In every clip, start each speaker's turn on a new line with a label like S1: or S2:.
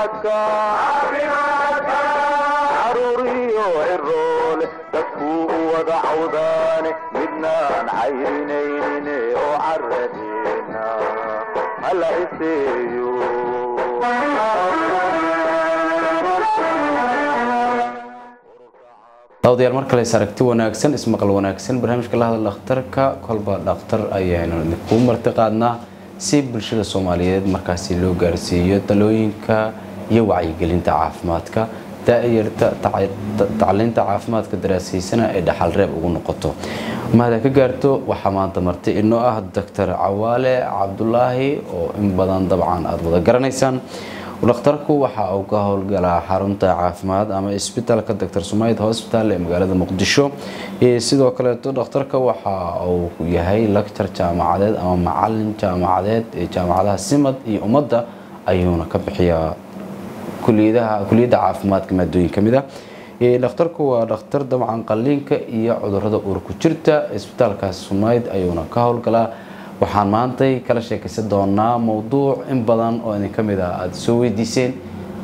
S1: caafimaadka caruuriyo ciroole dadkuu u wada cawdaane midnaan cayrinaynin oo caradeena hala iseeyo
S2: daawadayaal mar kale is aragti wanaagsan ismaqal wanaagsan barnaamijka la hadal dhakhtarka kolba dhakhtar ayaanu idinku marti qaadnaa si bulshada soomaaliyeed markaasi loo gaarsiiyo talooyinka iyo wacyigelinta caafimaadka daayarta tacliinta caafimaadka daraasaysana ay dhaxal reeb ugu noqoto mahada ka gaarto waxaa maanta marti inoo ah doctor cawaale cabdulaahi oo in badan dabcan aada wada garanaysaan dhakhtarku waxa uu ka howlgalaa xarunta caafimaad ama isbitaalka doctor sumayd hosbital ee magaalada muqdisho sidoo kaleeto dhakhtarka waxa uu yahay lecture jaamacadeed ama macalin jaamacadeed ee jaamacadaha simad iyo ummadda ayuuna ka bixiyaa kuliyadaha kuliyadda caafimaadka maadooyin ka mid ah dhakhtarku waa dhakhtar dabcan qaliinka iyo cudurada uurku jirta isbitaalkaas sumayd ayuuna ka howlgalaa waxaan maantay kala sheekaysan doonaa mowduuc in badan oo idin ka mid ah aada soo weydiiseen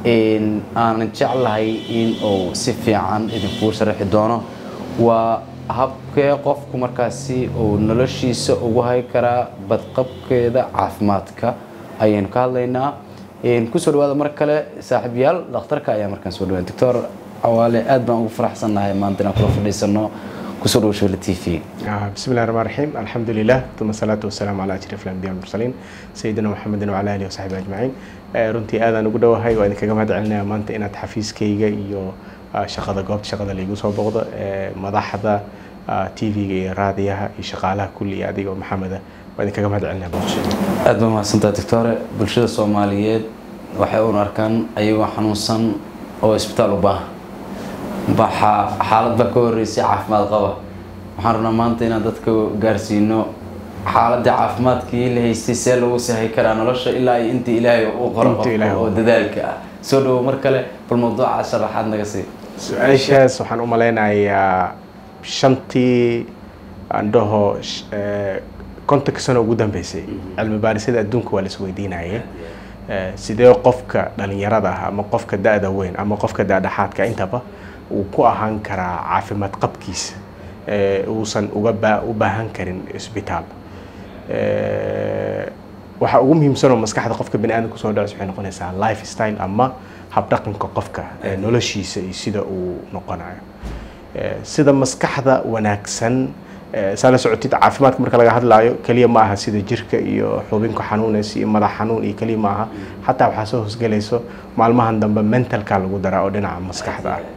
S2: aanan jeclahay in uu si fiican idinkuu sharaxi doono waa habkee qofku markaasi uu noloshiisa ugu hay karaa badqabkeeda caafimaadka ayaynu ka hadlaynaa kusoo dhawaada mar kale saaxiibyaal dhakhtarka ayaa markaan soo dhawaa doctor cawaale aad baan ugu faraxsannahay maanta inaan kula fadhiisano kusoo dhawo shawla t v
S3: بسم الله الرحمن الرحيم الحمد لله ثم الصلاة والسلام على أشرف الأنبياء والمرسلين سيدنا محمد وعلى آله وصحبه أجمعين runtii aadaan ugu dhowahay waa idinkaga mahad celinaya maanta inaad xafiiskayga iyo shaqada goobta shaqada laigu soo boqdo madaxda tv-ga iyo raadiyaha iyo shaqaalaha kulli iyo adiga oo maxameda waa idinkaga mahad celinaya boqoshada
S2: aad baa mahadsantaha doctore bulshada soomaaliyeed waxay un arkaan ayagoo xanuunsan oo isbitaal u baahan baxaa xaalad baa ka horeysay caafimaad qaba waxaan rabnaa maanta inaan dadka gaarsiino xaaladii caafimaadkii la haystay see lagu sahay karaa nolosha ilaa iyo intii ilaahay u qoro
S3: Inta Ilaahay
S2: qofka oo dadaalka ah soo dhawo mar kale bal mawduuca sharaxaad naga sii
S3: su-aashaas waxaan u malaynayaa shantii aan dhaho sh- eh, kontonka sano ugu dambeysay cilmi baarisyada adduunka waa la isweydiinayay Eh, sidee qofka dhalinyarada ah ama qofka da-da weyn ama qofka da-dhexaadka intaba uu ku ahaan karaa caafimaad qabkiisa eh, uusan uga baa- u baahan karin isbitaal Eh, waxa ugu muhiimsan oo maskaxda qofka bani aadamka kusoo dhacaysa waxay noqonaysaa life style ama habdhaqanka qofka eh, noloshiisa iyo sida uu noqonayo Eh, sida maskaxda wanaagsan eh, saa la socotid caafimaadka marka laga hadlaayo keliya ma aha sida jirka iyo xubinka xanuunaysa iyo madax xanuun iyo keliya ma aha xataa waxaa soo hosgelayso maalmahan dambe mentalka lagu daraa oo dhinaca maskaxda ah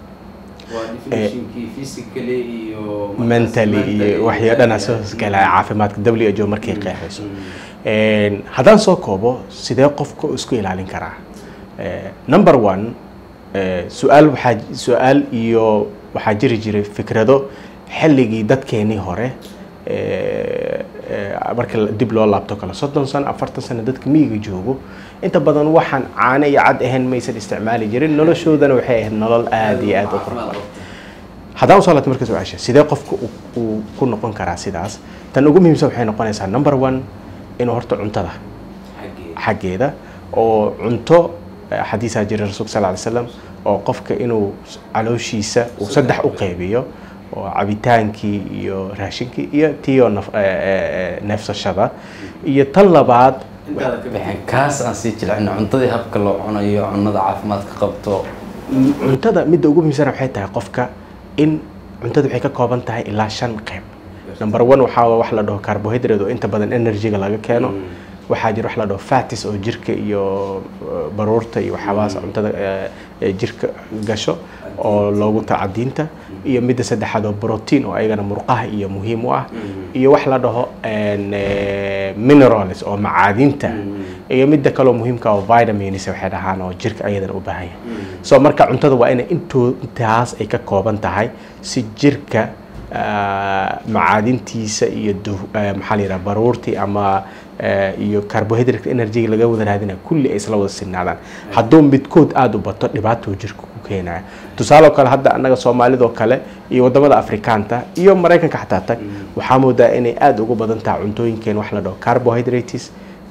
S3: mentally iyo waxyo dhanaa soo hosgelaya caafimaadka w h o markay qeexayso Een, haddaan soo koobo sidee qofka uu isku ilaalin karaa Eh, number one eh, su-aal waxaa su-aal iyo waxaa jiri jiray fikrado xilligii dadkeenii hore eh, eh, marka la- dib loo laabto kale soddon sano afartan sano dadka miyiga joogo inta badan waxaan caano iyo cad ahayn maysan isticmaali jirin noloshoodana waxay ahayd nolol aada iyo aada u qurux badan haddaan usoo laabto marka su-aasha sidee qofka uu- uu ku noqon karaa sidaas tan ugu muhiimsan waxay noqonaysaa number one inuu horta cuntada xaggeeda oo cunto eh, xadiisaa jira rasuulka sal ly slam oo qofka inuu calooshiisa uu saddex u qaybiyo oo cabitaankii iyo raashinkii iyo tiyo naf- eh, eh, eh, neefsashada iyo tan labaad
S2: intaada ka bixin kaas aan sii jilcino cuntadii habka loo cunayo cunada caafimaadka qabto
S3: cuntada midda ugu muhiimsan waxay tahay qofka in cuntada waxay ka kooban tahay ilaa shan qayb number one waxaa waa wax la dhaho carbohydrate oo inta badan energyga laga keeno waxaa jira wax la dhaho fatis oo jirka iyo eh, baruurta iyo waxyaabahaas cuntada eh, eh, jirka gasho oo loogu tacadiinta iyo midda saddexaad oo protein oo ayagana murqaha iyo muhiim u ah iyo wax la dhaho en, eh, minerals oo macaadinta iyo midda kaloo muhiimka oo vitamins waxay dhahaan oo jirka ayadana u baahan yahay so marka cuntada waa inay intoo intaas ay ka kooban tahay si jirka ah, macaadintiisa iyo du- eh, maxaa la yidhaha baruurtii ama eh, iyo carbohydrate energy laga wada raadinaya kulli ay isla wada sinaadaan hadduu midkood aada u bato dhibaatou jirka ku keenaya tusaale oo kale hadda annaga soomaalidoo kale iyo wadamada afrikaanta iyo maraykanka xataa tag waxaa moodaa inay aada ugu badan tahay cuntooyinkeen wax la dhaho carbohydrates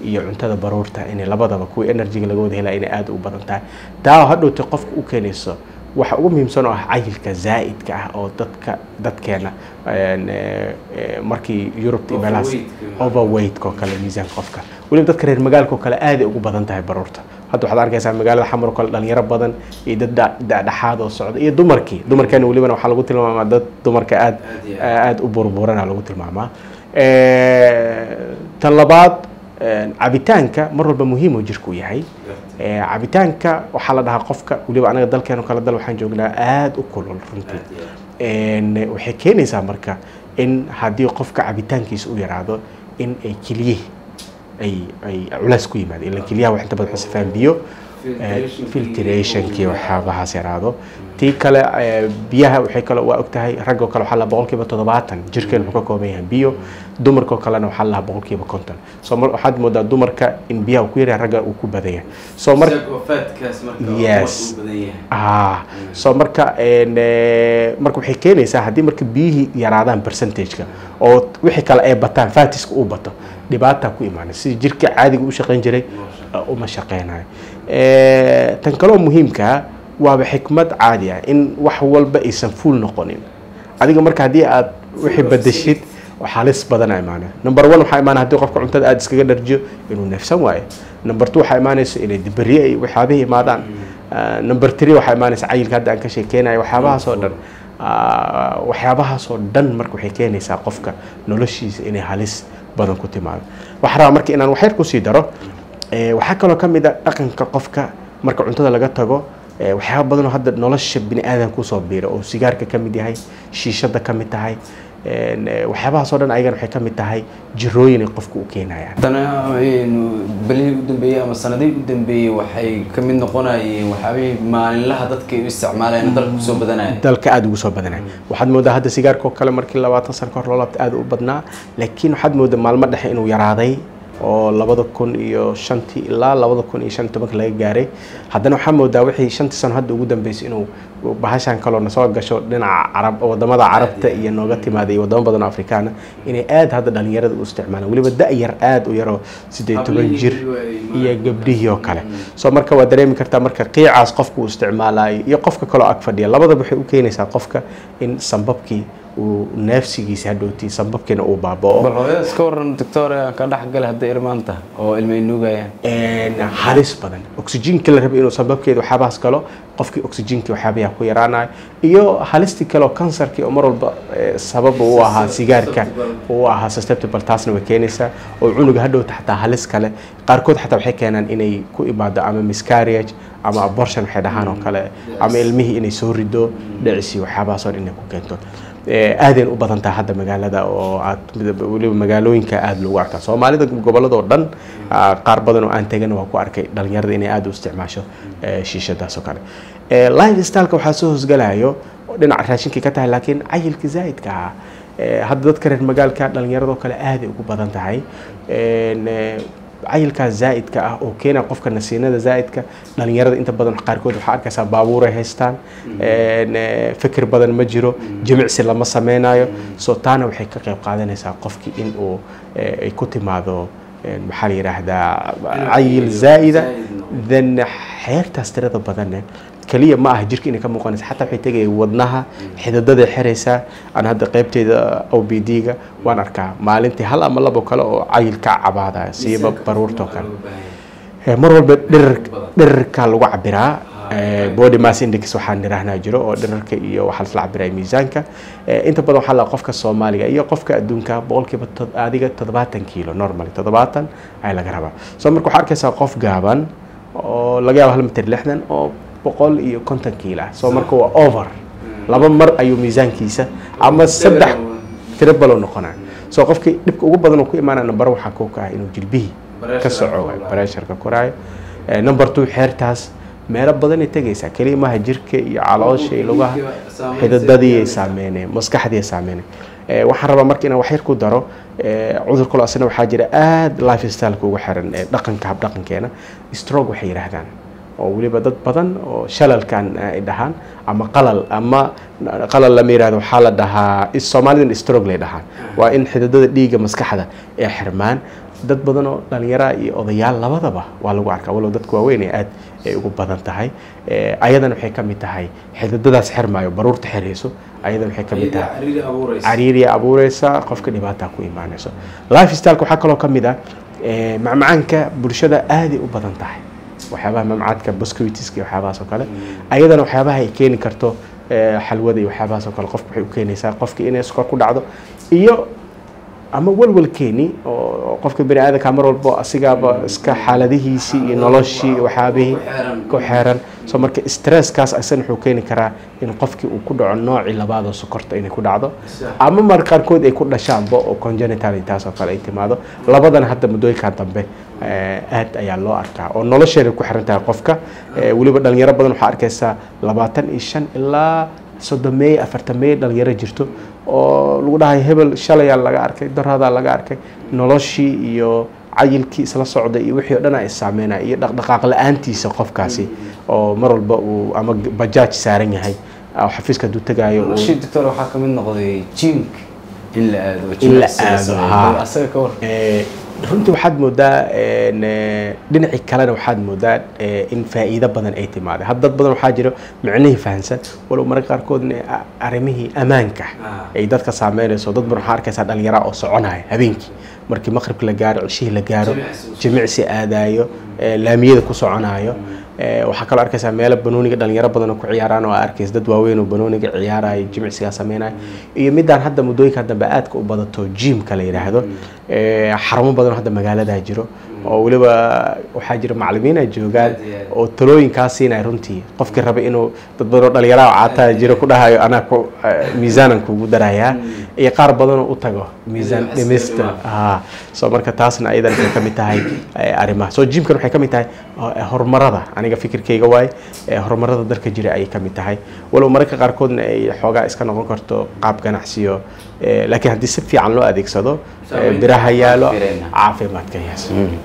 S3: iyo cuntada baruurta inay labadaba kuwa enerjiga laga wada helaya inay aada u badan tahay taa hadhowta qofka u keenayso waxa ugu muhiimsan oo ah cayilka zaa'idka ah oo dadka dadkeena een, ee, ee, markii yurubta iyo meelahaas
S2: Overweight-ka.
S3: overweight oo kale miisaanka qofka weliba dadka reer magaalka oo kale aaday ugu badan tahay baruurta hadda waxaad arkaysaa magaalada xamar oo kale dhalinyaro badan iyo dad da- da-dhexaad oo socda iyo dumarkii dumarkeena welibana waxaa lagu tilmaamaa dad dumarka aad
S2: Aad iyo
S3: aada u burburana lagu tilmaamaa Ee, tan labaad een, cabitaanka mar walba muhiim oo jirku yahay Ee, cabitaanka waxaa la dhahaa qofka weliba anaga dalkeeno kale dal waxaan joognaa aada u kulul runtii Een, waxay keenaysaa marka in haddii qofka cabitaankiisa u yaraado in ay keliyihi ay ay culays ku yimaado ilan keliyaha wax inta badan waxay sifaan biyo ee, filtrationkii waxyaabahaas yaraado tii kale ee, biyaha waxay kale waa ogtahay ragoo kale waxaa la boqolkiiba toddobaatan jirkeen wuxuu ka kooban yahay biyo dumarkoo kalena waxaa la boqolkiiba konton so mar waxaad moodaa dumarka in biyaha uu ku yaryahay ragga uu ku badan yahay so mar Yes. ah so marka een, ee, marka waxay keenaysaa haddii marka biyihii yaraadaan percentageka oo wixii kale ay bataan fatiska uu bato dhibaata ku imaanay sidii jirka caadiga u shaqayn jiray uh, uma shaqaynayo Ee, tan kaloo muhiimka waaba xikmad caadi ah in wax walba aysan fuul noqonin adiga marka haddii aad wixii badashid xaalis badana imaana number one waxaa imaana haddii qofka cuntada aada iskaga dharjiyo inuu neefsan waayo number two waxaa imaanaysa inay dibariye ay waxyaabihii imaadaan Ah, number three waxaa imaanaysa cayilka hadda aan ka sheekeynayo waxyaabahaas oo dhan Ah, waxyaabahaas oo dhan marka waxay keenaysaa qofka noloshiisa inay halis badan ku timaado waxaa rabaa marka inaan waxyar kusii daro Eh, waxaa kaloo ka mid a dhaqanka qofka marka cuntada laga tago eh, waxyaaba badan oo hadda nolosha bini aadan kusoo biira oo sigaarka ka mid yahay shiishada ka mid tahay een, eh, waxyaabahaas oo dhan ayagana waxay ka mid tahay jirooyin ay qofka u keenayaan
S2: haddana een, belihii u dambeeyey ama sanadihii u dambeeyey waxay ka mid noqonayeen waxyaabihii maalinlaha dadka ay u isticmaalayeen dalka kusoo badanaya
S3: dalka aada ugu soo badanaya waxaad moodaa hadda sigaarka oo kale markii labaatan sano kahor loo laabta aada u badnaa laakiin waxaad moodaa maalmo dhexe inuu yaraaday oo labada kun iyo shantii ilaa labada kun iyo shan iyo tobanka laga gaaray haddana waxaa moodaa wixii shantii sano hadda ugu dambeysay inuu bahashan kaloo nasoo gasho dhinaca carab wadamada carabta iyo nooga timaada iyo wadamo badan oo afrikaana inay aada hadda dhalinyarada u isticmaalaan weliba da-yar aada u yaroo sideed toban jir iyo gabdhihii oo kale so marka waa dareemi kartaa marka qiicaas qofka uu isticmaalayo iyo qofka kaloo ag fadhiya labadaba waxay u keenaysaa qofka in sambabkii uu neefsigiisa hadhowtii sambabkiina uu baaba'o
S2: bal hooyada iska waran doctor aan ka dhex galay hadday irmaanta oo ilmay nuugayaan
S3: een, halis badan oxygenkii la rabay inuu sababkeeda waxyaabahaas galo qofkii oxygenkii waxyaabaha ku yaraanayo iyo halistii kale oo kansarkii oo mar walba eh, sabab u ahaa sigaarka u ahaa susceptible taasna way keenaysaa oo cunuga hadhowta xataa halis kale qaarkood xataa waxay keenaan inay ku imaado ama miscarriage ama abortion waxay dhahaan oo kale ama ilmihii inay soo rido dhicis iyo waxyaabahaas oo dhan inay ku keento Eh, aadayn u badan tahay hadda magaalada oo aad midab- weliba magaalooyinka aada loogu arkaa soomaalida gobolada oo dhan ah, qaar badan oo aan tegana waa ku arkay dhalinyarada inay aada u isticmaasho eh, shiishadaas oo kale Eh, life styleka waxaa soo hosgalayo oo dhinaca raashinkii ka tahay laakiin cayilka zaa'idka ah Eh, hadda dadka reer magaalka dhalinyarada oo kale aaday ugu badan tahay En, eh, cayilkaas zaa'idka ah oo keena qofka nasiinada zaa'idka dhalinyarada inta badan qaarkood waxaa arkaysaa baabuuray haystaan En, eh, fikir badan ma jiro jimicsi lama sameynayo so taana waxay ka qayb qaadanaysaa qofkii in uu eh, ay ku timaado en, maxaa la yidhaahdaa cayil zaa'ida then xeertaas tirada badanne kaliya ma aha jirka inay ka muuqanaysa xataa waxay tegaya wadnaha xidadaday xiraysaa aan hadda qaybteeda o b d-ga waan arkaa maalintii hal ama labo kale oo cayil ka cabaadaya siiba baruurtoo kale Eh, mar walba dhirir dhirirka lagu cabiraa Eh, body mass index waxaan nirahnaa jiro oo dhirarka iyo waxaa lasla cabiraya miisaanka Eh, inta badan waxaa la qofka soomaaliga iyo qofka adduunka boqolkiiba tod- adiga toddobaatan kiilo normally toddobaatan ayaa laga rabaa so marka waxaa arkaysaa qof gaaban oo laga yaabo hal mitir lixdan oo boqol iyo konton kiilo ah so marka waa over laba mar ayuu miisaankiisa ama saddex tirabalo noqonaa so qofkii dhibka ugu badan oo ku imaanaya number waxaa koo ka ah inuu jilbihii ka soco waay bareesharka koraayo Eh, number two xeertaas meelo badanay tegaysaa keliya maaha jirka iyo caloosha iyo lugaha xidadadii ay saameyneen maskaxdii ay saameyneen Eh, waxaan rabaa marka inaan waxyar ku daro eh, cudur kaloo asna waxaa jira aada life styleka ugu xiran ee dhaqanka habdhaqankeena stroke waxay yidhaahdaan oo weliba dad badan oo shalalkan eh, ay dhahaan ama qalal ama qalal lama yidhahdo waxaa la dhahaa is- soomaalidan stroke lay dhahaan waa in xididada dhiigga maskaxda ay xirmaan dad badan oo dhalinyara iyo odayaal labadaba waa lagu arkaa walow dadka waaweyn ee aad ay ugu badan tahay Eh, ayadana waxay ka mid tahay xididadaas xirmaayo baruurta xirayso ayadana waxay ka mid tahay cariiriya abuureysa qofka dhibaataa ku imaanayso life styleka waxaa kaloo ka mid ah eh, macmacaanka bulshada aaday u badan tahay waxyaabaha mamcaadka bosquitiska iyo waxyaabahaas oo kale ayadana waxyaabaha ay keeni karto eh, xalwada iyo waxyaabahaas oo kale qofka waxay u keenaysaa qofka inay sukor ku dhacdo iyo ama walwalkeeni oo qofka bani aadamka mar walbo asigaaba iska xaaladihiisii iyo noloshii iyo waxyaabihii ku xeeran so marka stresskaas asana wuxuu keeni karaa in qofkii uu ku dhaco noocii labaad oo sokorta inay ku dhacdo ama mar qaarkood ay ku dhashaanba oo congenital taas oo kale ay timaado labadana hadda muddooyinkan dambe eh, aad ayaa loo arkaa oo nolosheeda ku xiran tahay qofka Eh, weliba dhalinyaro badan waxaa arkaysaa labaatan iyo shan ilaa soddon meey afartan meey dhalinyaro jirto oo lagu dhahay hebel shalayaa laga arkay daraadaa laga arkay noloshii iyo cayilkii isla socda iyo wixii oo dhan ay saameynaya iyo dhaqdhaqaaq la-aantiisa qofkaasi oo mar walba uu ama bajaaj saaran yahay oo xafiiska hadduu tegaayo uu-
S2: noloshii doctor waxaa ka mid noqday jimka in la aado oo
S3: In la
S2: jimicsi la
S3: aado,
S2: sameeyo.
S3: haa.
S2: Bal asaga ka war
S3: Eh, runtii waxaad moodaa en, eh, dhinacii kalena waxaad moodaa eh, in faa'iido badan ay timaada had dad badan waxaa jiro micnihii fahansan walow mararka qaarkoodna a- arrimihii ammaanka
S2: Ah.
S3: ay dadka saameynayso dad badan waxaa arkaysaa dhalinyara oo soconaya habeenkii markii maqribka la gaaro cishihii la gaaro
S2: Jimicsi.
S3: jimicsi aadaayo eh, laamiyada ku soconayo Eh, waxaa kaloo arkaysaa meelo banooniga dhalinyaro badan oo ku ciyaaraan oo arkaysa dad waaweyn oo banooniga ciyaaraya jimicsigaa sameynaya iyo midaan hadda muddooyinka dambe aadka u badato jimka la yidhaahdo Eh, xarumo badan oo hadda magaaladaa jiro oo weliba waxaa jira macallimiin ay joogaan
S2: Aad iyo aad.
S3: oo talooyinkaa siinaya runtii qofkii raba inuu dad badan oo dhalinyaro oo caataa jiro ku dhahayo anaa ku eh, miisaanan kugu darayaa iyo qaar badan oo u tago miisaan
S2: Inay
S3: dhimista
S2: wax
S3: ah so marka taasna ayadan waxay ka mid tahay eh, arrimaha so jimkan waxay ka mid tahay eh, horumarada aniga fikirkayga waaye eh, horumarada dalka jira ayay ka mid tahay walow mararka qaarkoodna ay xoogaa iska noqon karto qaab ganacsiyo eh, laakiin haddii si fiican loo adeegsado eh,
S2: Saameynta
S3: biraha yaalo
S2: firayna.
S3: caafimaadka yes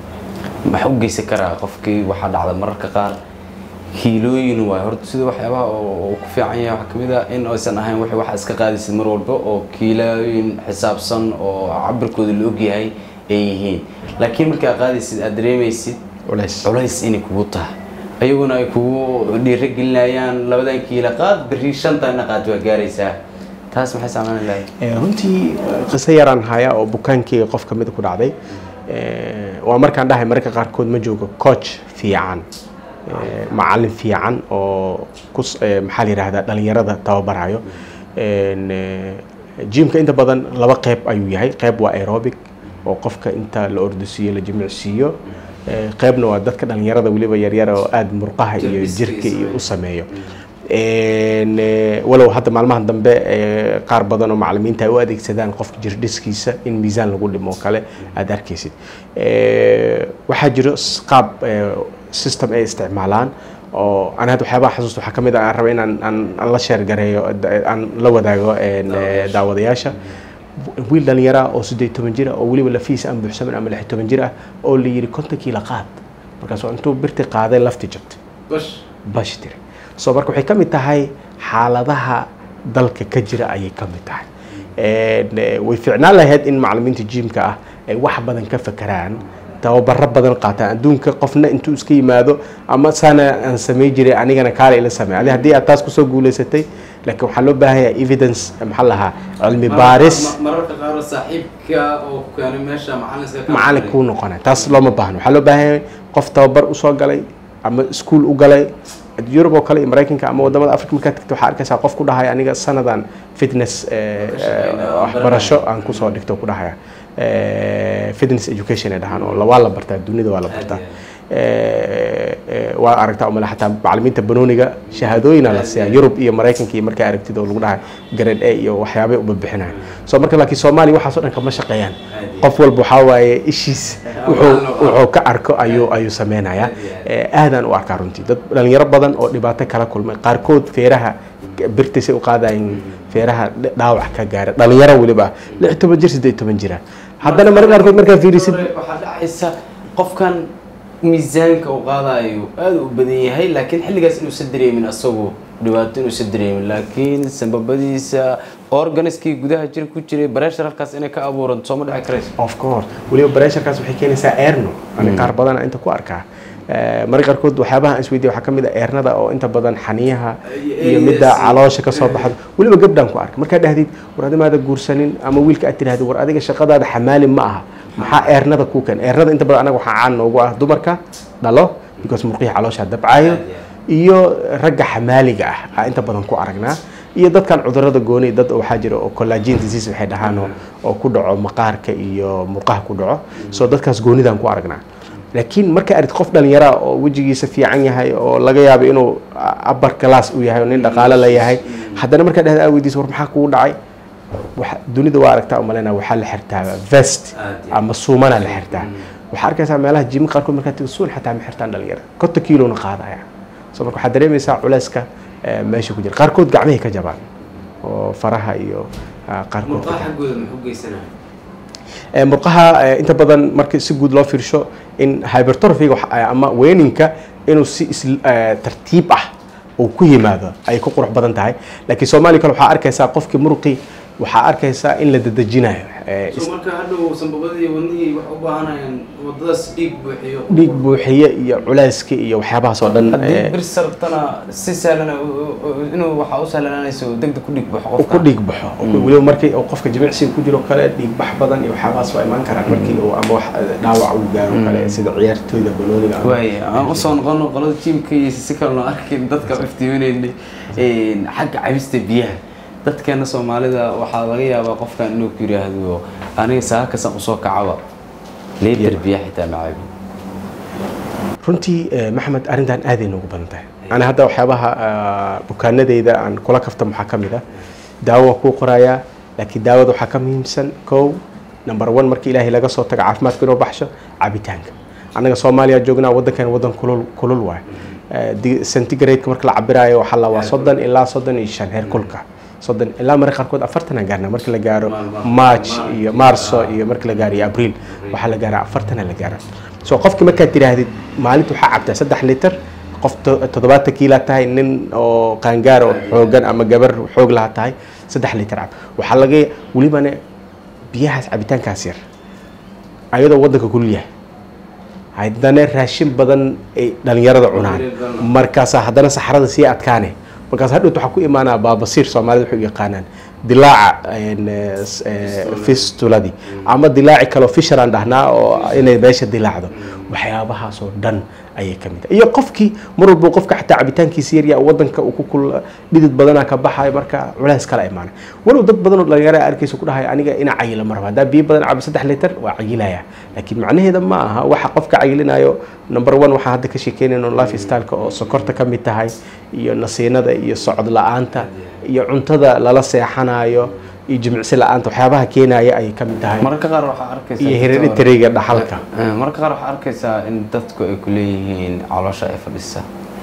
S2: maxaa u geysan karaa qofkii waxaa dhacda mararka qaar kiilooyin waay horta sida waxyaabaha oo uu ku fiican yahay waxaa kamid ah in aysan ahayn wax waxa iska qaadaysid mar walba oo kiilooyin xisaabsan oo cabirkooda la ogyahay ay yihiin laakiin markaa qaadaysid aad dareemaysid
S3: culays
S2: culays inay kugu tahay ayaguna ay kugu dhiirigelinayaan labadan kiila qaad berri shantanna qaad waa gaaraysaa taas maxay saameyn lahayd
S3: Eh, runtii eh, qiso yaraan haya oo bukaankeyga qof kamida ku dhacday Eh, waa markaan dhahay mararka qaarkood ma joogo coach fiican eh, macalin fiican oo kus eh, maxaa la yidhaahdaa dhalinyarada tababarayo En, eh, jimka inta badan laba qeyb ayuu yahay qeyb waa aerobic oo qofka inta la ordisiiyo la jimicsiiyo Eh, qeybna waa dadka dhalinyarada weliba yaryara oo aada murqaha iyo
S2: Jimicsiga
S3: jirka iyo u
S2: sameeyo.
S3: sameeyo En, eh, walow hadda maalmahan dambe eh, qaar badan oo macalimiinta ay u adeegsadaan qofka jirdhiskiisa in miisaan lagu dhimo oo kale aad arkaysid Eh, waxaa jiro s- qaab eh, system ay isticmaalaan oo aan hadda waxyaabaha xasuusta waxaa ka mid ah aan raba inaan aan aan la sheer gareeyo da- aan la wadaago en, eh, daawadayaasha wiil dhalinyara oo siddeed toban jir ah oo weliba lafihiisa aan buuxsamin ama lix toban jir ah oo la yidhi konton kiila qaad markaasuu intuu birti qaaday lafti jabtay bash tiri so marka waxay ka mid tahay xaaladaha dalka ka jira ayay ka mid tahay En, eh, way fiicnaan lahayd in macalimiinta jimka ah ay wax badan ka fakeraan tababaro badan qaataan adduunka qofna intuu iska yimaado ama saana aan samey jiray anigana kaale ila samey adi haddii aad taas kusoo guulaysatay laakiin waxaa loo baahan yahay evidence maxaa lahaa cilmi baaris
S2: mararka qaar saaxiibka oo ku keenay meesha macalinka
S3: macalin kuu noqonay taas looma baahno waxaa loo baahan yahay qof tababar usoo galay ama iskuul u galay yurub oo kale iyo maraykanka ama wadamada africa markaad tagto waxaa arkaysaa qof ku dhahaya aniga sanadan fitness eh,
S2: Ka shaqeynaya,
S3: eh, waxbarasho aan kusoo dhigto ku dhahaya Eh, fitness education ay dhahaan oo la- waa la bartaa dunida waa la bartaa Eh, eh, waa aragtaa umale xataa macalimiinta banooniga shahaadooyina la siiyaa yurub iyo maraykanka iyo markaa aragtid oo lagu dhahay grade a iyo waxyaabay ubabixinayo so marka laakiin soomaaliya waxaas oo dhan kama shaqeeyaan qof walba waxaa waaye ishiis wuxuu wuxuu ka arko ayuu ayuu sameynayaa Eh, aadaan u arkaa runtii dad dhalinyaro badan oo dhibaato kala kulmay qaarkood feeraha birtisay u qaadayin feeraha dh- dhaawac ka gaara dhalinyaro weliba lix toban jir siddeed toban jira haddana mararka qaarkood markaa fiirisid
S2: waxaa dhacaysa qofkan miisaanka uu qaadayo aada u badan yahay laakiin xilligaas inuusan dareemin asagu dhibaato inuusan dareemin laakiin sanbabadiisa organiskii gudaha jira ku jiray bareeshar halkaas inay ka abuuranto sooma dhici karayso
S3: of course weliba bareesharkaas waxay keenaysaa eerno ani qaar badana inta ku arkaa marka qaarkood waxyaabaha aan isweydiya waxaa ka mid a eernada oo inta badan xaniyaha iyo midda caloosha ka soo baxdo weliba gabdhaan ku arka markaa dhahdid war adimaada guursanin ama wiilka aad tirahdid war adiga shaqadaada xamaali ma aha maxaa eernada kuu keen eernada inta badan anaga waxaa caan noogu ah dumarka dhalo because murqihii caloosha dabcayo iyo ragga xamaaliga ah aa inta badan ku aragnaa iyo dadkan cudurada gooni dad waxaa jira oo collagen disease waxay dhahaan oo- oo ku dhaco maqaarka iyo murqaha ku dhaco so dadkaas goonidaan ku aragnaa laakiin marka arid qof dhalinyara oo wejigiisa fiican yahay oo laga yaabo inuu upper class u yahay oo nin dhaqaale la yahay haddana markaa dhahda aa weydiisa war maxaa kugu dhacay waxa- dunida waa aragtaa umalena waxaa la xirtaa vest
S2: Aad iyo
S3: ama suumana la xirtaa waxaa arkaysaa meelaha jimi qaarkood markaa tigo suun xataa ma xirtaan dhalinyara konton kiilona qaadaya so marka waxaad dareemaysaa culeyska eh, meesha ku jira qaarkood gacmahay ka jabaan oo faraha iyo ah, qaarkood ka jabaan.
S2: xaggooda muxuu geysanaya
S3: Ee, murqaha ee, inta badan marka si guud loo fiirsho in hypertrophiga wax- ee, ama weyninka inuu si is- ee, tartiib ah uu ku yimaado ay ku qurux badan tahay laakiin soomaaliya kale waxaa arkaysaa qofkii muruqi waxaa arkaysaa in la dadejinayo ee, is-
S2: marka hadhow sanbabadii wadnihii wax u baahanayaan wadadaas dhiig buuxiyo
S3: dhiig buuxiye iyo culeyska iyo waxyaabahaas oo dhan
S2: haddii
S3: ee,
S2: bir sartana si sahlan inuu waxaa u sahlanaanayso degdeg ku dhiig baxo
S3: uu ku
S2: qofka
S3: dhiig baxo weliba markii uu qofka jimicsiga ku jiro kale dhiig bax badan iyo waxyaabahaas waa imaan karaan markii uu ama wax dhaawac uu gaaro kale sida ciyaartooyda banooniga ama-
S2: waay aan usoo noqono qolada jiimka iyo si kalena arkin dadka iftiiminaynay xagga cabista biyaha dadkeena soomaalida waxaa laga yaabaa qofkan inuu ku yiraahdo aniga saakasan usoo kacaba liitar biya xitaa ma cabi
S3: runtii eh, maxamed arrintan aaday noogu badan tahay ani hadda waxyaabaha ah, bukaanadeyda aan kula kaftan waxaa ka mid ah daawo waa kuu qorayaa laakiin daawada waxaa ka muhiimsan kow number one markii ilaahay laga soo tago caafimaadka inuu baxsho cabitaanka annaga soomaaliya joognaa waddankan waddan kulul kulul waay Eh, di- centigrade-ka marka la cabiraayo waxaa la waa soddon ilaa soddon iyo shan heer kulka soddon ilaa marka qaarkood afartan aan gaarna marka la gaaro march iyo marso iyo marka la gaaro iyo abriil waxaa la gaaraa afartana la gaara so qofkii markaad tidhaahdid maalinta waxaa cabtaa saddex litir qof to- toddobaatan kiilaa tahay nin oo qaangaar oo xoogan ama gabar xoog laha tahay saddex litir cab waxaa laga welibana biyahaas cabitaankaas yar ayadoo waddanka kulul yahay haddana raashin badan ay dhalinyarada cunaan markaasaa haddana saxarada sii adkaane markaas hadhowt waxaa ku imaanaa baabasiir soomaalida waxay u yaqaanaan dilaaca een, eh, s- eh, fistuladii ama dilaaci kaleo fisharaan dhahnaa oo inay meesha dilaacdo waxyaabahaasoo dhan ayay ka mid tahay iyo qofkii mar walba qofka xataa cabitaankiisa yaryaa wadanka uu ku kul dhidid badanaa ka baxayo marka culays kala imaana walow dad badan oo dhalinyaro ah arkaysa ku dhahay aniga ina cayila ma raba haddaa biyo badan cabo saddex litir waa cayilaya laakiin macnaheeda ma aha waxa qofka cayilinayo number one waxaan hadda ka sheekeynayno life styleka oo sokorta ka mid tahay iyo nasiinada iyo socod la-aanta iyo cuntada lala seexanayo iyo jimicsi la-aanta waxyaabaha keenaya ayay ka mid tahay
S2: mararka qaar waxaa arkaysaa
S3: iyo hereditariga dhaxalka
S2: Eh, mararka qaar waxaa arkaysaa in dadku ay ku leeyihiin caloosha ay fadhisa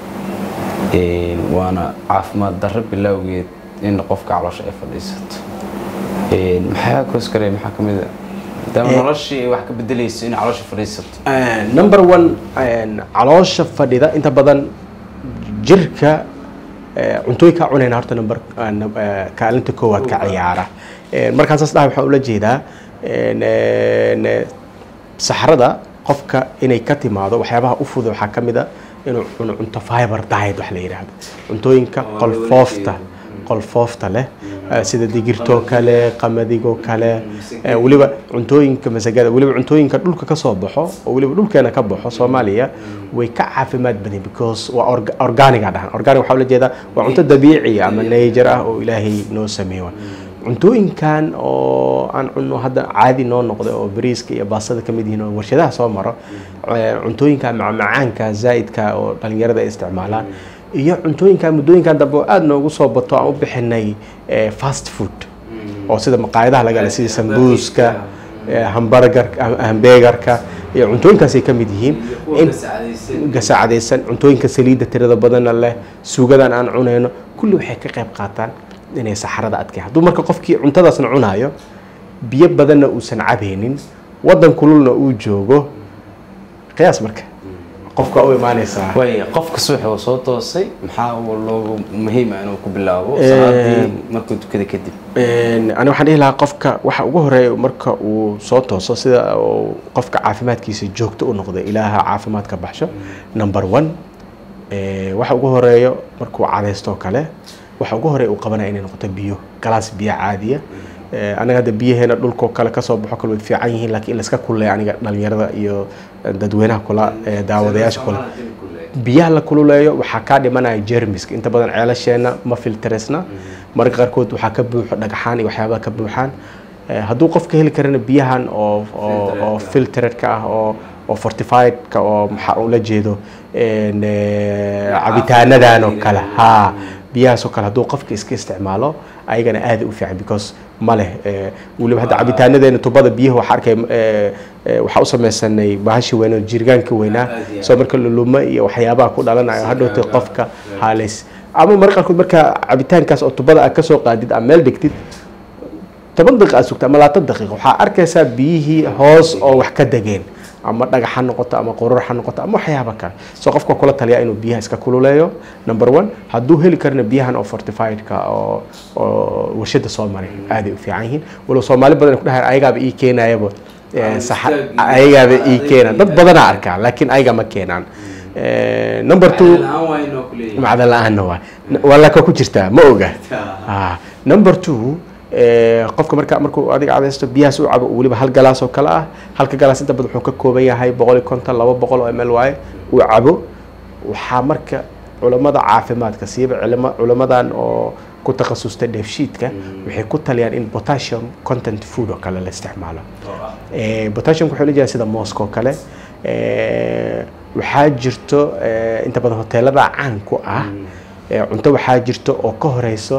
S2: Een, waana caafimaad darro bilowgeed in qofka caloosha ay fadhiisato Een, maxaa koos karaya maxaa ka mid a maadaama
S3: Eh.
S2: noloshii ay wax ka bedelayso in caloosha fadhiisato
S3: Eh, number one een, caloosha fadhida inta badan jirka eh, cuntooyinkaa cunayna horta number eh, num- eh, kaalinta koowaad ka ciyaara Eh, markaan saas dhahay waxaan ula jeedaa een, een, eh, saxarada qofka inay ka timaado waxyaabaha u fudud waxaa ka mid a inuu cuno cunto fiber diet wax la yidhaahdo cuntooyinka
S2: Oo
S3: qolfoofta
S2: loola
S3: qolfoofta leh eh, sida digirtoo kale qamadigoo kale
S2: masagada.
S3: eh, weliba cuntooyinka masagada weliba cuntooyinka dhulka ka soo baxo oo weliba dhulkeena ka baxo soomaaliya way ka caafimaad badan because waa orga- organiga dhahan organic waxaa ula jeedaa waa cunto dabiici ama nature ah oo ilaahay noo sameeyo cuntooyinkan oo aan cunno hadda caadi noo noqday oo bariiska iyo baastada ka mid yihiin oo warshadaha soo maro eh, cuntooyinka macmacaanka zaa'idka oo dhalinyarada ay isticmaalaan iyo cuntooyinka muddooyinkan dambe oo aada noogu soo bato aan u bixinay eh, fast food oo sida maqaayadaha laga hela sida sambuuska eh, hamburger hambegarka iyo cuntooyinkaasay ka mid yihiin in gasaacadaysan cuntooyinka saliidda tirada badanna leh suugadan aan cunayno kulli waxay ka qayb qaataan inay saxarada adkay hadduu marka qofkii cuntadaasna cunaayo biyo badanna uusan cabaynin waddan kululna uu joogo qiyaas marka qofka u imaanaysaa
S2: waay qofka subax oo soo toosay maxaa uu loogu muhiima inuu ku bilaabo salaadii markuu tukada kadib
S3: Een, ani waxaan dhihi lahaa qofka waxa ugu horeeya marka uu soo tooso sida uu qofka caafimaadkiisa joogto u noqdo ilaaha caafimaad ka baxsho number one ee, waxa ugu horeeyo markuu cadaysto oo kale waxa ugu horeeya uu qabanaya inay noqoto biyo galaas biyo caadiya Ee, anaga hadda biyaheena dhulkoo kale kasoo baxo kale way fiican yihiin laakiin in layska kulleeya aniga dhalinyarada iyo dadweynaha kula ee, daawadayaasha kule biyaha la kululeeyo waxaa kaa dhimanaya jermiska inta badan ceelasheena ma filtresna mararka qaarkood waxaa ka buuxo dhagaxaan iyo waxyaabaha ka buuxaan Eh, hadduu qofka heli karana biyahan oo oo oo filteredka ah oo oo fortifiedka oo maxaa ula jeedo een, eh, cabitaanadan oo kale ha biyahaas oo kale hadduu qofka iska isticmaalo ayagana aada u fiican because ma leh eh, weliba hadda cabitaanadeena tubada biyaha waxaa arkay eh, eh, waxaa u samaysanay bahashi weyn oo jirgaanka weynaa
S2: Aad iyo aad.
S3: soo marka luluma iyo waxyaabaha ku dhalanayo hadhowta qofka halis ama mararka qaarkood marka cabitaankaas oo tubada aad kasoo qaadid ama meel dhigtid toban daqiiqa aad sugta ama labaatan daqiiqa waxaa arkaysaa biyihii hoos oo wax ka degeen ama dhagax ha noqoto ama qurur ha noqoto ama waxyaaba kale soo qofka kula taliya inuu biyaha iska kululeeyo number one hadduu heli karana biyahan oo fortifiedka oo oo warshada soo maray aaday u fiican yihiin walow soomaali badan ay ku dhahaan ayagaaba ii keenayaba eh, saxa- ayagaaba ii keenaan dad badanaa arkaa laakiin ayaga ma keenaan Eh, number two macdan la-aanna waa waa laka ku jirtaa ma oga Ah, number two eh, qofka marka markuu adiga cadaysto biyahaas u cabo weliba hal galaas oo kale ah halka galaas inta badan wuxuu ka kooban yahay boqol iyo konton laba boqol oo ml waaye uu cabo waxaa marka culammada caafimaadka siiba culama culamadan oo ku takhasustay dheefshiidka waxay ku taliyaan in potassium content food oo kale la isticmaalo Eh, potassium wuxuu la jeedaa sida mooska oo kale Eh, waxaa jirto eh, inta badan hoteelada caan ku ah eh, cunto waxaa jirto oo ka horeyso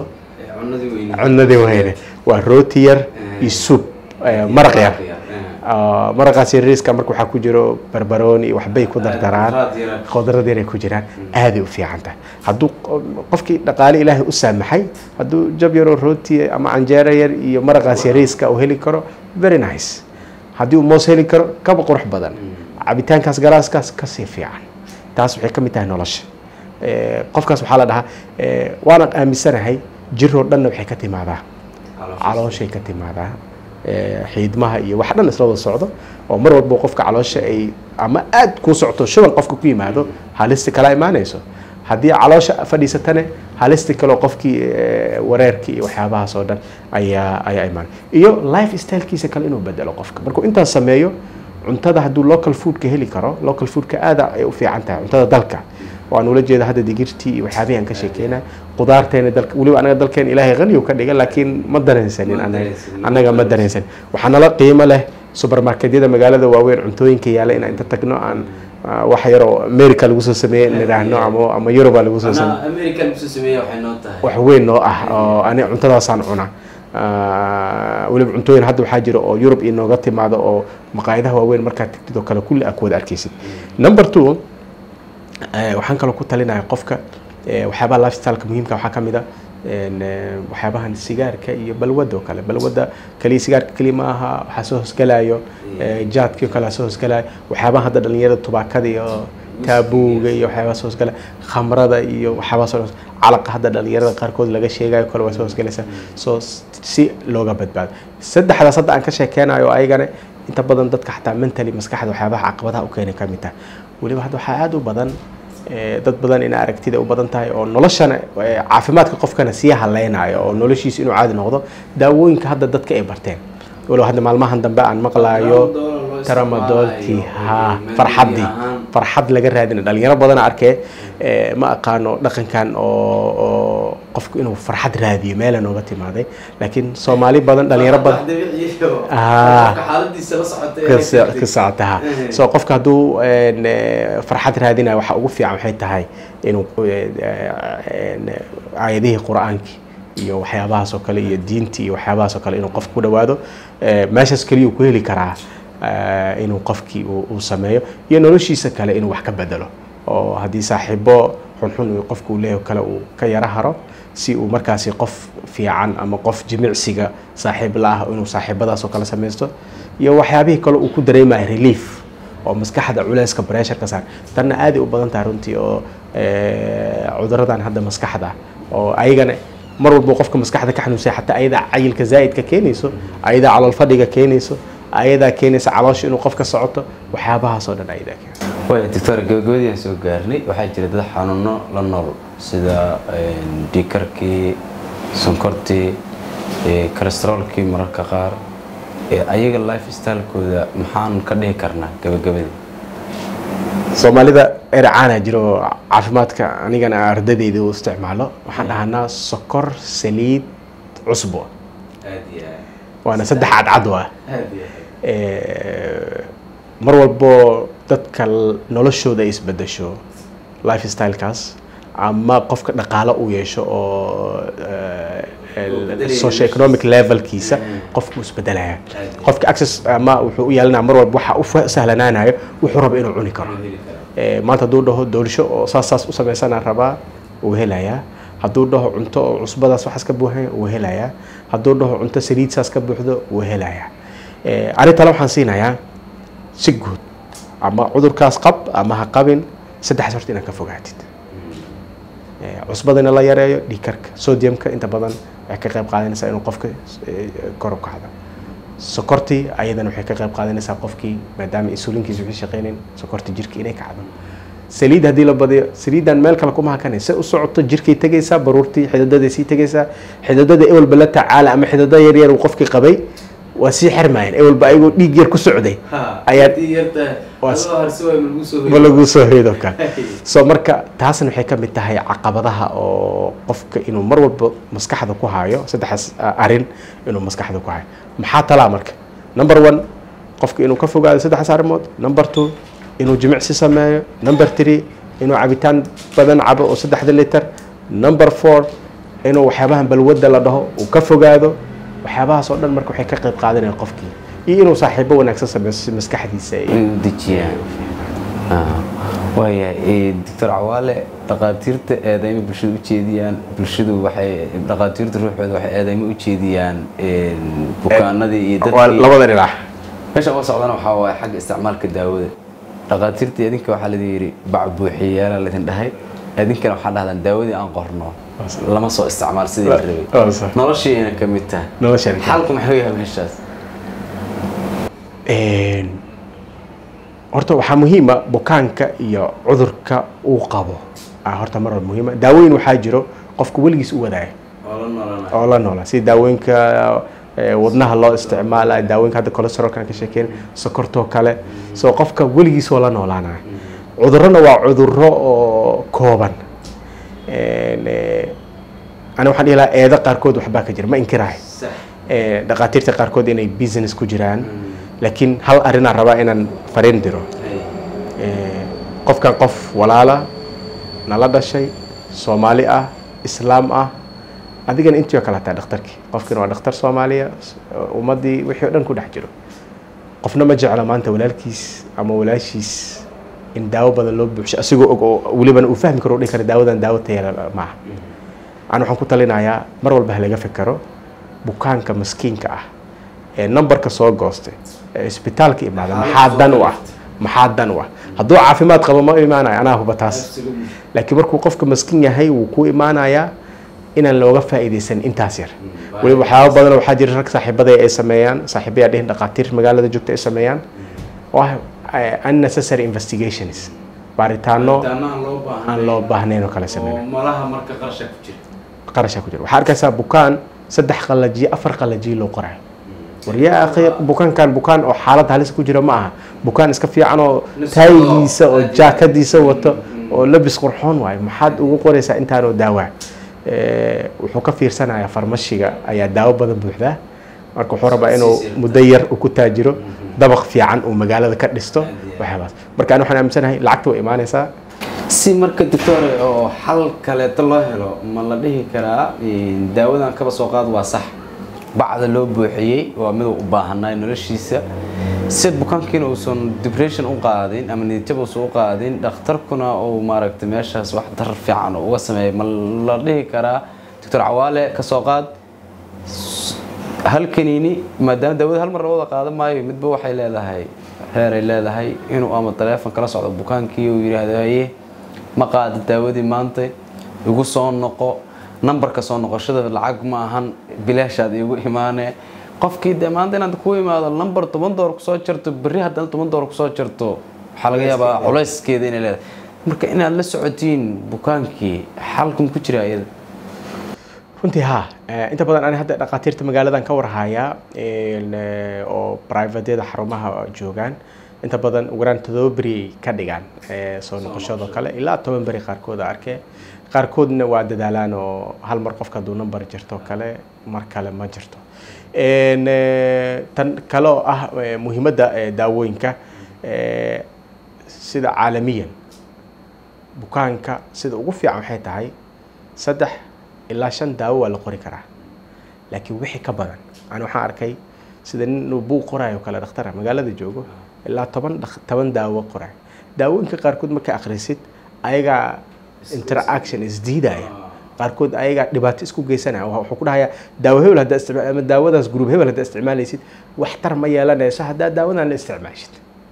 S3: cunadii weyne waa rooti yar iyo soup eh, maraq yar Ah, maraqaas yariiska marka waxaa ku jiro barbarooni iyo waxbay ku dardaraan khudrad yar ay ku jiraan aaday u fiican tahay hadduu qo- qofkii dhaqaale ilaahay u saamaxay hadduu jab yaroo rooti ama canjeero yar iyo maraqaas yariiska uu heli karo very nice haddii uu moos heli karo kaba qurux badan cabitaankaas galaaskaas kasii fiican taas waxay ka mid tahay nolosha Eh, qofkaas waxaa la dhahaa eh, waana aaminsanahay jiroo dhanna waxay ka timaadaa calooshay ka timaadaa Eh, xiidmaha iyo wax dhan isla wada socdo oo mar walba qofka caloosha ay ama aad kuu socto shuban qofka ku yimaado halista kala imaanayso haddii caloosha fadhiisatane halista kaleo qofkii eh, wareerkii iyo waxyaabahaas oo dhan ayaa ayaa imaanay iyo life stylekiisa kale inuu bedelo qofka markuu intaas sameeyo cuntada hadduu local foodka heli karo local foodka aada ay u fiican tahay cuntada dalka waan ula jeeda hadda digirtii iyo waxyaabihii aan ka sheekeynay qudaarteena dalka weliba anaga dalkeena ilaahay qaniyu ka dhiga laakiin ma dareensanin anaga
S2: dareensanin.
S3: anaga ma dareensanin waxaa nala qiimo leh supermarketyada magaalada waaweyn cuntooyinka yaala inaan inta tagno aan ah, wax yaroo america lagu soo sameeye nidhaahno ama ama yuruba lagu soo sameeye
S2: american kusoo sameeya waxay noo tahay
S3: wax weyn noo ah oo ani cuntadaasaan cuna Ah, weliba cuntooyin hadda waxaa jira oo yurub inooga timaado oo maqaayadaha waaweyn markaad tagtid oo kale kulli aad ku wada arkaysid number two eh, waxaan kaloo ku talinaya qofka eh, waxyaabaha lifestyleka muhiimka waxaa ka mid a een, eh, waxyaabahan sigaarka iyo balwadda oo kale balwadda kaliya sigaarka keliya ma aha waxaa soo hosgalayo eh, jaadkii oo kale soo hosgalayo waxyaabaha hadda dhalinyarada tubaakada iyo taabuuga iyo waxyaabaha soo hosgala khamrada iyo waxyaabaha soo calaqa hadda dhalinyarada qaarkood laga sheegayo kale waa soo hosgalaysaa soo si looga badbaado saddexdaas hadda aan ka sheekeynayo ayagana inta badan dadka xataa mentally maskaxda waxyaabaha caqabadaha u keenay ka mid tahay weliba hadda waxaa aada u badan eh, dad badan ina aragtida u badan tahay oo noloshana eh, caafimaadka qofkana sii haleynayo oo noloshiisa inuu caadi noqdo daawooyinka hadda dadka ay barteen walow hadda maalmahan dambe aan maqlaayo tramadoolkii ha farxaddii farxad laga raadina dhalinyaro badan arkee eh, ma aqaano dhaqankan oo oo qofku inuu farxad raadiyo meela nooga timaaday laakiin soomaali badan dhalinyaro badan Ah. ka socota ha so qofka hadduu een, eh, farxad raadinayo waxa ugu fiican waxay tahay inuu eh, een, aayadihii qur-aankii iyo waxyaabahaas oo kale iyo diintii iyo waxyaabahaas oo kale inuu qofku ku dhawaado Eh, meeshaas keliya uu ku heli karaa eh, inuu qofkii uu uu sameeyo iyo noloshiisa kale inuu wax ka bedelo oo haddii saaxiibo xunxun uu qofku uu leeyahay kale uu ka yara haro si uu markaasi qof fiican ama qof jimicsiga saaxiib la ah inuu saaxiibadaas oo kale samaysto iyo waxyaabihii kale uu ku dareemayo relief oo maskaxda culeyska pressure ka saar tanna aaday u badan tahay runtii oo eh, cuduradan hadda maskaxda oo ayagana mar walba qofka maskaxda ka xanuunsaya xataa ayadaa cayilka zaa'idka keenayso ayadaa calol fadhiga keenayso ayadaa keenaysa caloosha inuu qofka socoto waxyaabahaas oo dhan ayadaa keena
S2: waaya doctor gabagabadii aan soo gaarnay waxaa jira dad xanuuno la nool sida dhiikarkii sonkortii kolesteroolkii mararka qaar ee ayaga life stylekooda maxaan ka dhihi karnaa gabagabadii
S3: soomaalida eracaana jiro oo caafimaadka anigana ardadeyda u isticmaalo waxaan dhahanaa sokor saliid cusbo waana saddex cadcad waa Eh, mar walbo dadka l- noloshooda ay isbedesho life stylekaas ama qofka dhaqaalo uu yeesho oo socio economic levelkiisa qofku isbedelaya qofka access ama wuxuu u yeelanaya mar walba waxa u fa- sahlanaanayo wuxuu rabo inuu cuni karo Eh, maanta hadduu dhaho doolisho oo saas saas u samaysanaan rabaa wuu helayaa hadduu dhaho cunto oo cusbadaas waxaas ka buuxan wuu helayaa hadduu dhaho cunto saliid saas ka buuxdo wuu helayaa Eh, arintale waxaan siinayaa si guud ama cudurkaas qab ama ha qabin saddexaas horta inaad ka fogaatid Eh, cusbadana la yareeyo dhiigkarka sodiumka inta badan waxay ka qayb qaadanaysaa inuu qofka eh, kor u kacdo sokortii ayadana waxay ka qayb qaadanaysaa qofkii maadaama insulinkiisa wixii shaqeynayn sokorta jirka inay kacdo saliid haddii la badiyo saliidan meel kale kuma hakanay se u socoto jirkay tegaysaa baruurtii xididaday sii tegaysaa xididada ewelba la tacaala ama xidida yaryar uu qofkii qabay waa sii xirmayeen ewelba ayagoo dhiig yar ku socday ma lagu soo hoydo kale so marka taasna waxay ka mid tahay caqabadaha oo qofka inuu mar walba maskaxda ku hayo saddexaas ah, arin inuu maskaxda ku hayo maxaa talaa marka number one qofka inuu ka fogaado saddexaas arrimood number two inuu jimicsi sameeyo number three inuu cabitaan badan cabo oo saddexda liter number four inuu waxyaabahan balwadda la dhaho uu ka fogaado waxyaabahaas oo dhan marka waxay ka qayb qaadanayaan qofkii iyo inuu saaxiibo wanaagsan sameeyo si maskaxdiisa ay
S2: in dejiyaan waayahay doctor cawaale dhaqaatiirta eedaymo bulshada u jeediyaan bulshadu waxay dhaqaatiirta ruuxooda waxay eedaymo u jeediyaan bukaanadii iyo
S3: waa
S2: dadkii
S3: labada dhinac
S2: meesha uga socdana waxaa waaye xagga isticmaalka daawada dhaqaatiirta idinka waxaa ladin yidhi bac buuxiyaala ladin dhahay idinkana waxaa dhahdaan daawadii aan qorno lama soo isticmaal sidii la rabay
S3: Waa sax.
S2: noloshiina ka mid tahay
S3: noloshan
S2: xalku maxuu yahay meeshaas
S3: Een, horta waxaa muhiima bukaanka iyo cudurka uu qabo ah horta mar walba muhiima daawooyin waxaa jiro qofka weligiis u wadaaya oo la noola sida daawooyinka eh, wadnaha loo isticmaala daawooyinka hadda cholesterolkan ka sheekeyn sokortoo kale so qofka weligiis oo la noolaanaya cudurrona waa cudurro oo kooban Een, eh, ani waxaan dhihi lahaa eedo qaarkood waxbaa ka jira ma inkirahay Eh, dhaqaatiirta qaarkood inay business ku jiraan laakiin hal arrinaan rabaa inaan fariin diro Eh, qofkan qof walaala nala dhashay soomaali ah islaam ah adigana intii oo kale hataa dhakhtarkii qofkina waa dhakhtar soomaaliya s- ummaddii wixii oo dhan ku dhex jiro qofna ma jeclo maanta walaalkiis ama walaashiis in daawo badan loo buuxsho asigoo og oo welibana uu fahmi karo u dhihi kara daawadan daawo tayala maaha aan waxaan ku talinayaa mar walba ha laga fekero bukaanka maskiinka ah ee numberka soo goostay ee isbitaalka imaada maxaa dan u ah maxaa dan u ah hadduu caafimaad qabo ma imaanayo anaa huba taas laakiin markuu qofka maskiin yahay wuu ku imaanayaa inaan looga faa'iidaysan intaas yar weliba waxyaaba badan waxaa jira rag saaxiibada ay sameeyaan saaxiibayaa dhihin dhaqaatiir magaalada joogta ay sameeyaan oo ah eh, unnecessary investigations baaritaano aan loo baahnayn oo kale sameyn
S2: malaha marka qarsha ku jira
S3: qarashaa ku jira waxaa arkaysaa bukaan saddex qalajiye afar qalajiye loo qorayo war yaa akhi bukaankan bukaan oo xaalad halis ku jira ma aha bukaan iska fiican oo taayigiisa oo jaakadiisa wato oo labis qurxoon waayo maxaad ugu qoraysaa intaanoo daawaa Eh, wuxuu ka fiirsanayaa farmashiga ayaa daawo badan buuxdaa marka wuxuu rabaa inuu muddo yar uu ku taajiro dabaq fiican uu magaalada ka dhisto waxyaabaas marka ani waxaan aaminsanahay lacagta way imaanaysaa
S2: si marka doctore oo xal kaleeto loo helo ma la dhihi karaa een, daawadan kaba soo qaad waa sax bacda loo buuxiyey waa miduu u baahanay noloshiisa si bukaankiina uusan depression u qaadin ama niyadjab uusan u qaadin dhakhtarkuna uu maaragtay meeshaas wax darar fiican uu uga sameeyo ma la dhihi karaa doctor cawaale ka soo qaad hal kaniini maadaama daawada hal mar la wada qaadan maayo midba waxay leedahay heer ay leedahay inuu ama taleefon kala socdo bukaankii uu yidhaahdo haye ma qaada daawadii maanta igu soo noqo nambarka soo noqoshada lacag ma ahan bilaashaad igu imaane qofkii dee maanta inaad ku imaado lambar toban door kusoo jarto berri haddana toban door kusoo jarto waxaa laga yaabaa culayskeeda inay leedahay marka inaad la socotiin bukaankii xalkan ku jira iyada
S3: runtii ha Eh, inta badan ani hadda dhakhaatiirta magaaladan ka warhayaa een, eh, oo privatyada xarumaha joogaan inta badan ugu yaraan todoba beri ay ka dhigaan eh, soo noqoshadoo kale ilaa toban beri qaarkood a arkee qaarkoodna waa dadaalaan oo hal mar qofka hadduu number jirto kale mar kale ma jirto Een, eh, tan kale oo ah eh, muhiimadda eh, daawooyinka eh, sida caalamiyan bukaanka sida ugu fiican waxay tahay saddex ilaa shan daawo waa la qori karaa laakiin wixii ka badan ani waxaan arkay sida nin uu buuq qoraayo kale dhakhtara magaalada joogo ilaa toban dhak- toban daawo qoraayo daawooyinka qaarkood marka akhrisid ayagaa interaction isdiidaya qaarkood ayagaa dhibaato isku geysanaya Wa- wuxuu ku dhahayaa daawo hebel haddaa isticmaal ama daawadaas group hebel haddaa isticmaalaysid waxtar ma yeelanayso haddaa daawadan la isticmaashid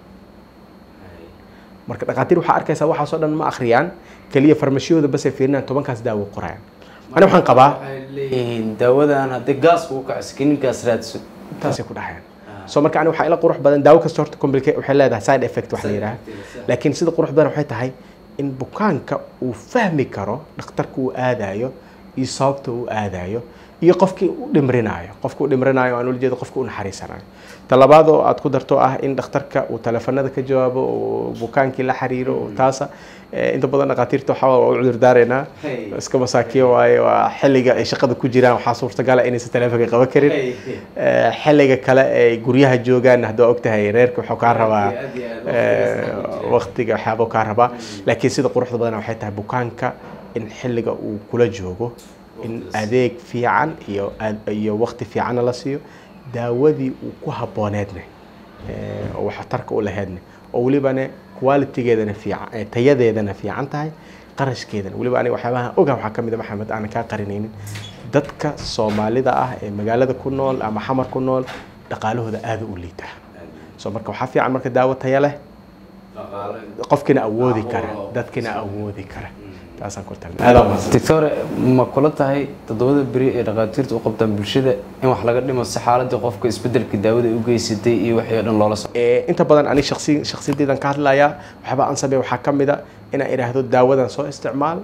S3: marka dhakhaatiir waxaa arkaysaa waxaasoo dhan ma akhriyaan keliya farmashiyooda basay fiirinayaan tobankaas daawo qorayaan ani waxaan qabaa
S2: waxay leeyihiin daawadan haddii gaas uu kaco skininkaas raadso
S3: taasay ku dhahayaan so marka ani waxaa ila qurux badan daawo kasta horta complicate waxay leedahay side effect wax la yidhaha laakiin sida qurux badan waxay tahay in bukaanka uu fahmi karo dhakhtarka uu aadayo iyo sababta uu aadayo iyo qofkii u dhimrinaayo qofka u dhimrinaayo aan ula jeedo qofka u naxariisanayo talabaad oo aad ku darto ah in dhakhtarka uu taleefanada ka jawaabo oo bukaankii la xiriiro oo taasa eh, inta badan dhakhaatiirta waxaa waa u cudur daaraynaa
S2: Hey.
S3: iska masaakiin waaye waa xilliga ay shaqada ku jiraan waxaa suurtagala inaysan taleefanka qaban karin Eh, xilliga kale ay guryaha joogaan hadda waa ogtahay reerka wuxuu kaa rabaa
S2: Aad iyo aad, waqtigaas
S3: eh, waqtiga waxyaabo kaa rabaa laakiin sida quruxda badan waxay tahay bukaanka in xilliga uu kula joogo in adeeg fiican iyo aad- iyo waqti fiicanna la siiyo daawadii uu ku habbooneedne eh, oo waxtarka u laheedne oo welibane qualitygeedana fiican eh, tayadeedana fiican tahay qarashkeedana weliba aniga waxyaabaha ogaha waxaa ka mid a maxamed aanan kaa qarinaynin dadka soomaalida ah ee magaalada ku nool ama xamar ku nool dhaqaalahooda aada u liitaa so marka waxaa fiican marka daawo taya leh qofkina awoodi kara dadkina awoodi kara taasaan ku talin aada umahadsan
S2: doctore ma kula tahay toddobada beri ee dhakhaatiirta u qabtaan bulshada in wax laga dhimo si xaaladii qofka isbedelka daawada ay u geysatay iyo wixii oo dhan loola socdo
S3: Eh, inta badan ani shaksi shaksiyadeydan ka hadlayaa waxyaaba aan sameeya waxaa ka mid a inaan idhaahdo daawadan soo isticmaal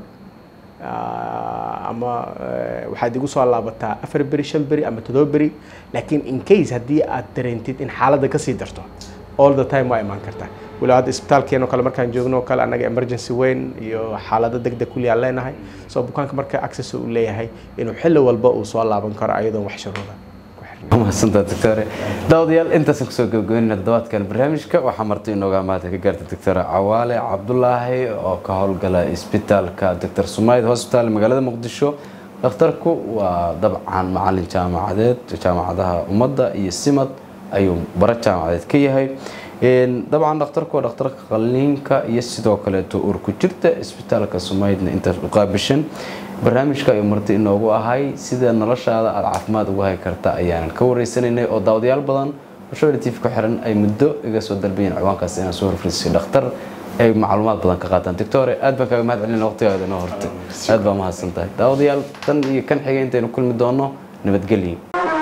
S3: ah, ama eh, waxaad igu soo laabataa afar beri shan beri ama toddoba beri laakiin in case haddii aad dareentid in xaaladda kasii darto all the time waa imaan kartaa waliba hadda isbitaalkeen oo kale markaan joogno oo kale annaga emergency weyn iyo xaalado degdeg kulli aan leenahay so bukaanka marka access uu leeyahay inuu xilli walba uu soo laaban karo ayadoon wax shuruuda ku xirnayn
S2: mahadsantaa doctore daawadayaal intaasaan kusoo gabagabeynayna toddobaadkan barnaamijka waxaa marti inooga maanta ka gaarta doctore cawaale cabdulaahi oo ka howlgala isbitaalka doctor sumayd hospital magaalada muqdisho dhakhtarku waa dabcan macalin jaamacadeed jaamacadaha ummadda iyo simad ayuu bara jaamacadeed ka yahay Een, dabcan dhakhtarku waa dhakhtarka qalliinka iyo sidoo kaleeto uur ku jirta isbitaalka sumaydna intaas u qaabishan barnaamijka ayuu marti inoogu ahay sida noloshaada aada caafimaad ugu hay karta ayaanan ka wareysanaynay oo daawadayaal badan oo show tv ku xiran ay muddo iga soo dalbayeen ciwaankaas inaan soo horfariisay dhakhtar ay macluumaad badan ka qaataan doctore aad baan kaaga mahad celin waqtigaada inoo hortay aad baa mahadsan tahay daawadayaal tan iyo kan xigay intaynu kulmi doono nabadgelyo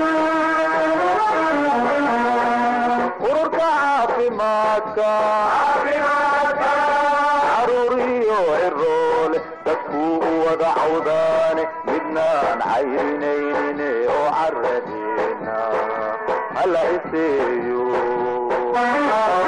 S1: ururka caafimaadka caruuriyo ciroole dadkuu u wada cawdaane midnaan cayrinayne oo caradeena hala iseeyo